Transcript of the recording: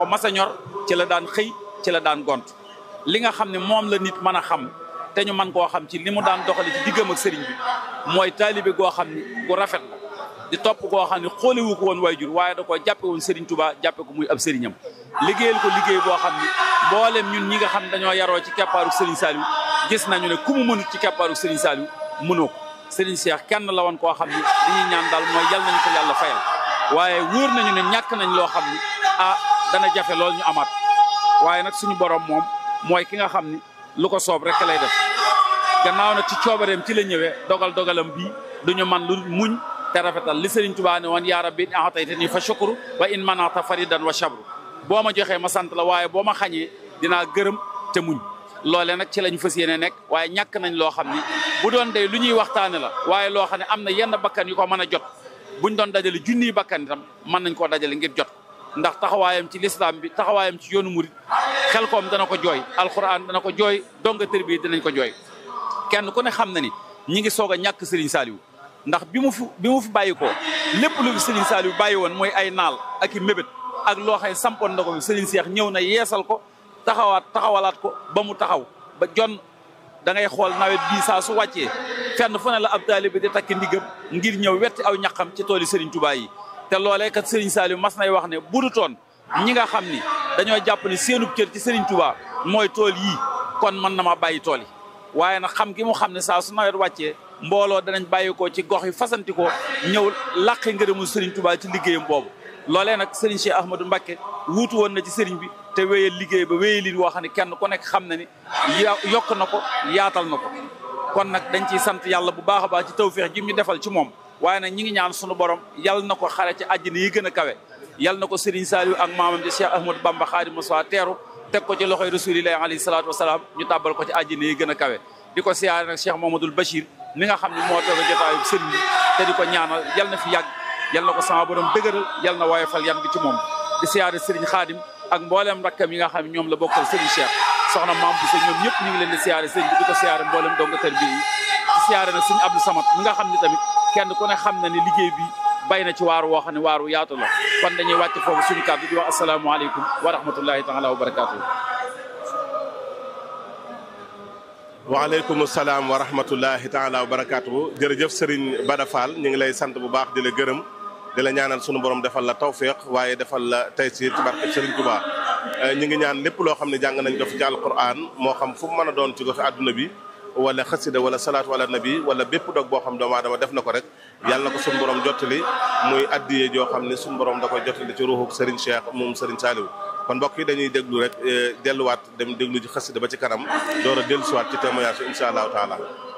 masa ñor ci la daan xëy ci la daan gont li nga xam ne moom la nit mën a xam te ñu mën koo xam ci li mu daan doxale ci diggam ak sëriñ bi mooy taalibe goo xam ni gu rafet la di topp goo xam ne xoolewu ko woon waajur waaye da koo jàppe woon sëriñ Touba jàppe ko muy ab sëriñam liggéeyal ko liggéey boo xam ni mboolem ñun ñi nga xam dañoo yaroo ci keppaaru sëriñ Saliou gis nañu ne ku mu mënut ci keppaaru sëriñ Saliou mënoo ko sëriñ Cheikh kenn la woon koo xam ni li ñuy ñaan daal mooy yal nañu ko yàlla fayal waaye wóor nañu ne ñàkk nañ loo xam ni ah dana jafe lool ñu amaat waaye nag suñu borom moom mooy ki nga xam ni lu ko soob rek lay def gannaaw nag ci coobareem ci la ñëwee dogal dogalam bii duñu man lu muñ te rafetal li Sëriñ Tuubaa ne woon yaa rabbi in a'taytani fa shukru wa in mana'ta faridan wa shabru boo ma joxee ma sant la waaye boo ma xañee dinaa gërëm te muñ loole nag ci lañ fas yéene nekk waaye ñàkk nañ loo xam ni bu doon day lu ñuy waxtaane la waaye loo xam ne am na yenn bakkan yu ko mën a jot buñ doon dajale junniy bakkan itam mën nañ koo dajale ngir jot ndax taxawaayam ci lislaam bi taxawaayam ci yoonu murit xel koom dana ko jooy alxuraan dana ko jooy donga tër bi dinañ ko jooy kenn ku ne xam na ni ñi ngi soog a ñàkk Serigne Saliou ndax bi mu fi bi mu fi bàyyi ko lépp lu fi Serigne Saliou bàyyi woon mooy ay naal ak i mébét ak loo xam ne sampoon na ko fi Serigne Cheikh ñëw na yeesal ko taxawaat taxawalaat ko ba mu taxaw ba jon da ngay xool nawet bii saa su wàccee fenn fu ne la ab taalibe di takki ndigam ngir ñëw wetti aw ñaqam ci tooli Serigne Touba yi te loolee kat Serigne Saliou mas nay wax ne budutoon ñi nga xam ni dañoo jàpp ni seenub cër ci Serigne Touba mooy tool yii kon mën na ma bàyyi tool yi waaye nag xam gi mu xam ne saa su nawet wàccee mbooloo danañ bàyyi ko ci gox yi fasanti ko ñëw làqi ngërëmu Serigne Touba ci liggéeyam boobu loolee nag Serigne Cheikh Ahmadou Mbacké wuutu woon na ci Serigne bi te wéyal liggéey ba wéyal lin woo xam ne kenn ku nekk xam na ni yokk na ko yaatal na ko kon nag dañ ciy sant yàlla bu baax a baax ci tawféex ji ñu defal ci moom waaye nag ñi ngi ñaan sunu borom yal na ko xare ci àjjana yi gën a kawe yal na ko Serigne Saliou ak maamam di Cheikh Ahmadou Bamba Khadimu Mustafa teeru teg ko ci loxoy rasulillahi alayhi salaatu wasalaam ñu tàbbal ko ci àjjana yi gën a kawe di ko siyaare nag Cheikh Mamadou Bachir mi nga xam ne moo toog a jotaayu sëriñ bi te di ko ñaanal yal na fi yàgg yal na ko sama borom dëgëral yal na woyofal yan bi ci moom di siyaare Serigne Khadim ak mbooleem rakkam yi nga xam ne ñoom la bokkal Serigne Cheikh soxna maam bu ñoom ñëpp ñu ngi leen di siyaare sëriñ bi di ko siyaare mbooleem donga tër bi yi di siyaare nag Serigne Abdou Samad mi nga xam ne tamit kenn ku ne xam na ne liggéey bi bay na ci waaru woo xam ne waaru yaatu la kon dañuy wàcc foofu suñu kàddu di wax asalaamaaleykum wa rahmatullahi taala wa barakaatu. waaleykum salaam wa rahmatullahi taala wa barakaatu jërëjëf Serigne Bada Fall ñu ngi lay sant bu baax di la gërëm di la ñaanal sunu borom defal la tawféex waaye defal la taysiir ci barke Serigne Touba ñu ngi ñaan lépp loo xam ne jàng nañ ko fi ci alquran moo xam fu mu mën a doon ci goxi àdduna bi wala xasida wala salaatu wala nabi wala bépp dog boo xam doomu aadama def na ko rek yàlla na ko sunu borom jottali muy addiyee joo xam ne sunu borom da koy jottali ci ruuxu Serigne Cheikh moom Serigne Saliou kon mbokk yi dañuy déglu rek delluwaat dem déglu ci xasida ba ci kanam door a dellusiwaat ci témoignage incha allahu taala